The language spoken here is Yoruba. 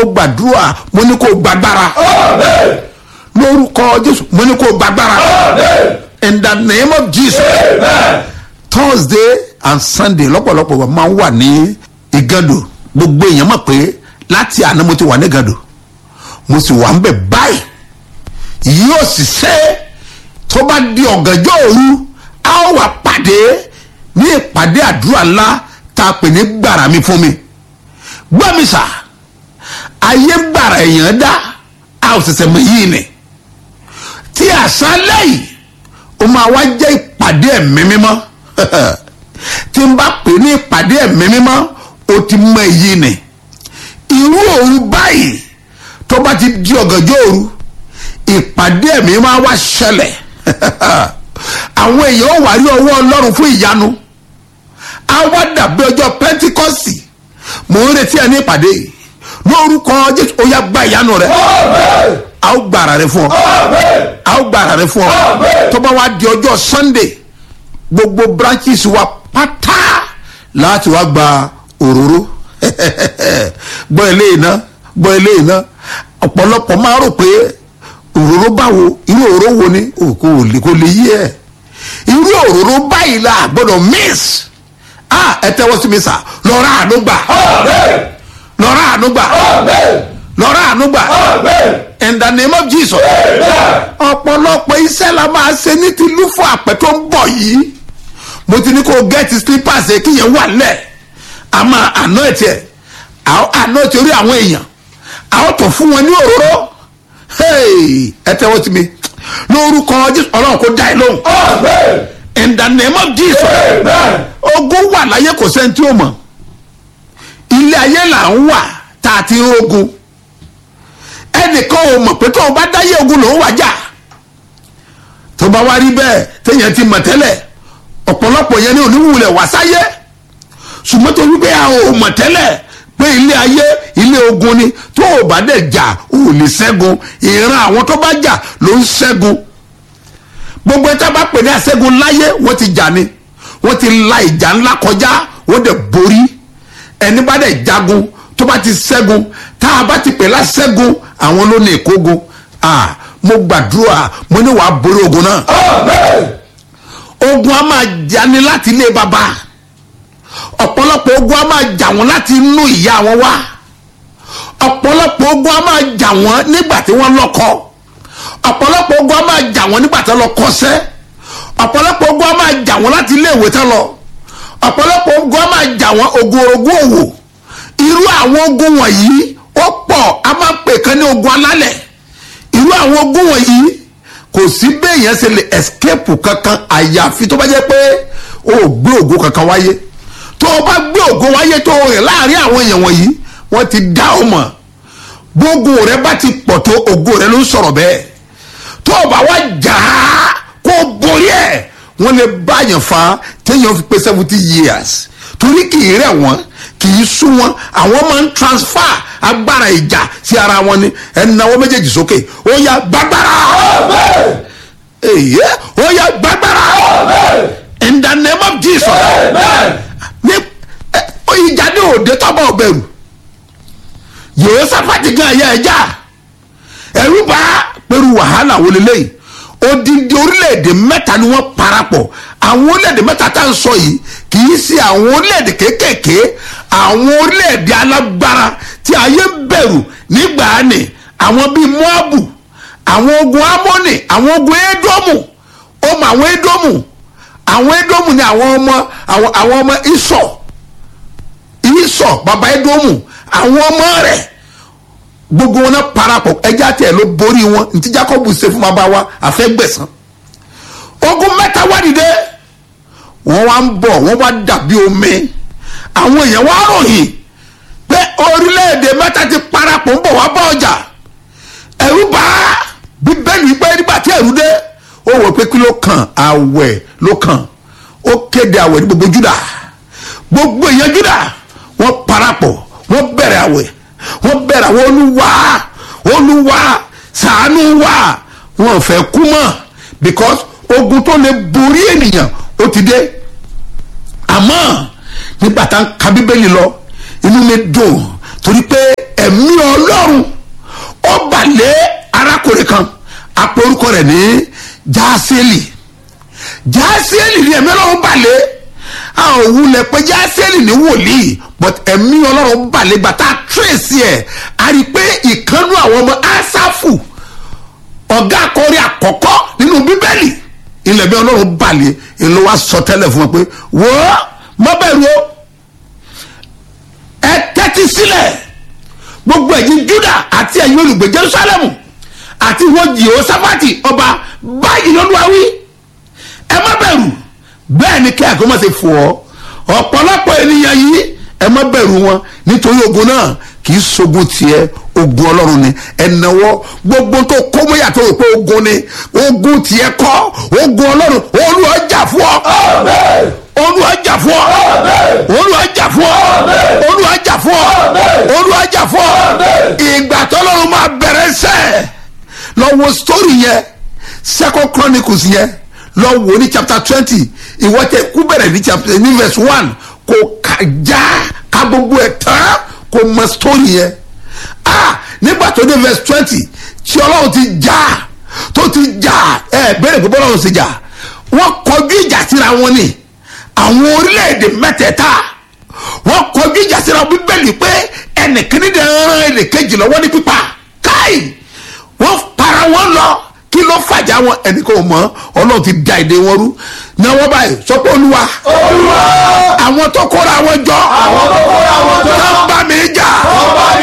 gbàdúrà mo ní kó gbàgbára lórúkọ jésù mo ní kó gbàgbára in the name of jesus thursday and sunday lọ́pọ̀lọpọ̀ wa máa ń wà ní ìgàdò gbogbo èèyàn mọ̀ pé láti àná mo ti wà ní ìgàdò mo sì wà ń bẹ̀ báyìí yóò sì ṣe tó bá di ọ̀gànjọ́ òru a ó wà pàdé ní ìpàdé àdúrà ńlá tá a pè ní gbàrà mi fún mi gbọ́ mi sà ayé gbàrà èèyàn dá a ò ṣẹ̀ṣẹ̀ mọ̀ yìí ni tí àṣálẹ́ yìí ó máa wá jẹ́ ìpàdé ẹ̀mí mímọ́ tí n bá pè ní ìpàdé ẹ̀mí mímọ́ ó ti mọ èyí ni irú òru báyìí tó bá ti di ọ̀gànjọ́ òru ìpàdé ẹ̀mí máa wá ṣẹlẹ̀ àwọn èèyàn ó wà rí ọwọ́ ọlọ́run fún ìyanu á wá dàbí ọjọ́ pẹ́ńtíkọ́sì mò ń retí ẹ ní ìpàdé yìí lórúkọ jésù ó yá gba ìyanu rẹ a ó gba ara rẹ fún ọ a ó gba ara rẹ fún ọ tó bá wá di ọjọ́ sunday gbogbo branches wa pátá láti wá gba òróró gbọ́ eléyìí ná gbọ́ eléyìí ná ọ̀pọ̀lọpọ̀ máa rò pé òróró báwo irú òróró wo ni kò lè kò lè yí ẹ irú òróró báyìí la gbọ́dọ̀ miss ah ẹ tẹ́wọ́ sí mi sà lọ́ra àánú gbà lọ́ra àánú gbà lọ́ra àánú gbà in the name of jesus ọ̀pọ̀lọpọ̀ iṣẹ́ la máa ṣe ní ti lúfọ̀ àpẹ tó ń bọ̀ yìí mo ti ní kó gẹ́ẹ̀tì slippers ẹ̀ kíyẹn wà lẹ̀ a máa àná ẹ̀ tiẹ̀ àná ẹ̀ torí àwọn èèyàn àwọn tó fún wọn ní òróró ẹ tẹ́wọ́ sí mi lórúkọ jésù ọlọ́run kó dá ẹ lóhùn in the name of jesus ogun wà láyé kò sẹ́ni tí ó mọ̀ ilé ayé là ń wà tá a ti ń ogun ẹnìkan ò mọ̀ pé tó o bá dáyé ogun lòún wà jà tó bá wá rí bẹ́ẹ̀ téèyàn ti mọ̀ tẹ́lẹ̀ ọ̀pọ̀lọpọ̀ yẹn ní oníwùlẹ̀ wá sáyé ṣùgbọ́n tó wípé a ò mọ̀ tẹ́lẹ̀ pé ilé ayé ilé ogun ni tó o bá dẹ̀ jà o ò lè ṣẹ́gun ìran àwọn tó bá jà ló ń ṣẹ́gun gbogbo ẹ̀ta bá pè ní àṣẹ́gun láyé wọ́n ti jà ni wọ́n ti la ìjà ńlá kọjá wọ́n dẹ̀ borí ẹni bá dẹ̀ jagun tó bá ti ṣẹ́gun tá a bá ti pè láṣẹ́gun àwọn ló ní ìkógun ah mo gbàdúrà mo ní wàá borí ogun náà ogun a máa jani láti ilé baba ọ̀pọ̀lọpọ̀ ogun a máa jà wọ́n láti inú ìyá wọn wá ọ̀pọ̀lọpọ̀ ogun a máa jà wọ́n nígbà tí wọ́n lọ́kọ ọ̀pọ̀lọpọ̀ ogun a máa jà wọ́n nígbà tí wọ́n lọ kọ́ṣẹ́ ọ̀pọ̀lọpọ̀ ogun a máa jà wọ́n láti ilé ìwé tán lọ ọ̀pọ̀lọpọ̀ ogun a máa jà wọ́n ogun orogún òwò irú àwọn ogun wọ̀nyí ó pọ̀ a máa pè kan ní ogun alálẹ̀ irú àwọn ogun wọ̀nyí kò sí béèyàn ṣe lè escape kankan àyàfi tó bá jẹ́ pé o ò gbé ògo kankan wáyé tó o bá gbé ògo wáyé tó o rìn láàrin àwọn èèyàn wọ̀nyí wọ́n ti dá o mọ̀ gbogbo rẹ bá ti pọ̀ tó ògo rẹ ló ń sọ̀rọ̀ bẹ́ẹ̀ tó o bá wá jà á kó o borí ẹ̀ wọ́n lè báyàn fa téèyàn fi pé seventy years torí kì í rẹ̀ wọ́n kì í sún wọn àwọn máa ń transfer agbára ìjà sí ara wọn ni ẹnáwó méjèèjì sókè ó yá gbàgbára èyí ó yá gbàgbára in the name of jesus ní ìjà ní òde tọ́bọ̀ ọ̀bẹ̀rù yòó sáfàtì gan ẹ̀yà ẹ̀já ẹ̀rú bá pẹ̀lú wàhálà wọlé lẹ́yìn odindi orílẹ̀-èdè mẹ́ta ni wọ́n parapọ̀ àwọn orílẹ̀-èdè mẹ́ta tá à ń sọ yìí kì í ṣe àwọn orílẹ̀-èdè kéékèèké àwọn orílẹ̀-èdè alágbára tí ayé bẹ̀rù nígbà ni àwọn bíi moabu àwọn ogun amoni àwọn ogun edomu ó mọ àwọn edomu àwọn edomu ni àwọn ọmọ àwọn àwọn ọmọ isọ isọ baba edomu àwọn ọmọ rẹ̀ gbogbo wọn náà parapọ̀ ẹja tẹ̀ ló borí wọn ntí jacob ṣe fún bàbá wa àfẹ́gbẹ̀sán ogun mẹ́ta wá dìde wọ́n wá ń bọ̀ wọ́n wá dàbí omi àwọn èèyàn wá ròyìn pé orílẹ̀-èdè mẹ́ta ti parapọ̀ ń bọ̀ wá bá ọjà ẹ̀rú bá bíbélì pé nígbà tí ẹ̀rú dé ó wọ̀ pé kí ló kàn àwẹ̀ ló kàn ó kéde àwẹ̀ ní gbogbo júdà gbogbo èèyàn júdà wọ́n parapọ̀ wọ́n bẹ̀rẹ̀ àwẹ̀ wọ́n bẹ̀rẹ̀ àwọn olúwa olúwa ṣàánú wa wọn fẹ́ kú mọ́ because ogun tó lè borí ènìyàn ó ti dé àmọ́ nígbà tá a ka bíbélì lọ inú mi dùn torí pé ẹ̀mí ọlọ́run ní jásíẹ́lì jásíẹ́lì ni ẹ̀mí ọlọ́run balẹ̀ a ò wulẹ̀ pé jásíẹ́lì ní wòlíì but ẹ̀mí ọlọ́run balẹ̀ gbàtà tírèsì ẹ̀ a rí i pé ìkànnú àwọn ọmọ asáfù ọ̀gá akọrin àkọ́kọ́ nínú bíbélì ilẹ̀ bí ọlọ́run balẹ̀ èlò wa sọ tẹ́lẹ̀ fún wọn pé wò ó má bẹ̀rù o ẹ tẹ́tí sílẹ̀ gbogbo ẹ̀yin juda àti ẹ̀yin olùgbé jerusalemu àti wọ́n jehoshaphati ọba báyìí lọ́dún àwí ẹ má bẹ̀rù bẹ́ẹ̀ ni kí àgọ́ má ṣe fò ọ́ ọ̀pọ̀lọpọ̀ ènìyàn yìí ẹ má bẹ̀rù wọn nítorí ogun náà kì í ṣogun tiẹ̀ ogun ọlọ́run ni ẹ̀nàwọ́ gbogbo tó kó mọ́yà tó rò pé ogun ni ogun tiẹ̀ kọ́ ogun ọlọ́run olúwa jà fún ọ olúwa jà fún ọ olúwa jà fún ọ olúwa jà fún ọ olúwa jà fún ọ ìgbà tọ́lọ́run máa bẹ̀rẹ̀ sẹ́ lọ wo story yẹn second chronicles yẹn lọ wo ní chapter twenty ìwọ tẹ kú bẹ̀rẹ̀ ní chapter ní verse one kò ká já ká gbogbo ẹ̀ tán kò mọ story yẹn ah nígbà tó dé verse twenty tí ọlọ́run ti já tó ti já ẹ bẹ́ẹ̀ gbogbo ọlọ́run ti já wọ́n kọjú ìjà síra wọn ni àwọn orílẹ̀-èdè mẹ́tẹ̀ẹ̀ta wọ́n kọjú ìjà síra bíbélì pé ẹnìkíní dẹ̀ ń ran ẹnìkejì lọ́wọ́ ní pípa káì wọ́n para wọn lọ kí ló fàjà wọn ẹnì kan ò mọ ọlọ́run ti da èdè wọn rú náwó báyìí sọ pé olúwa olúwa àwọn tó kóra wọn jọ àwọn tó kóra wọn jọ tó ń bá mi jà wọ́n bá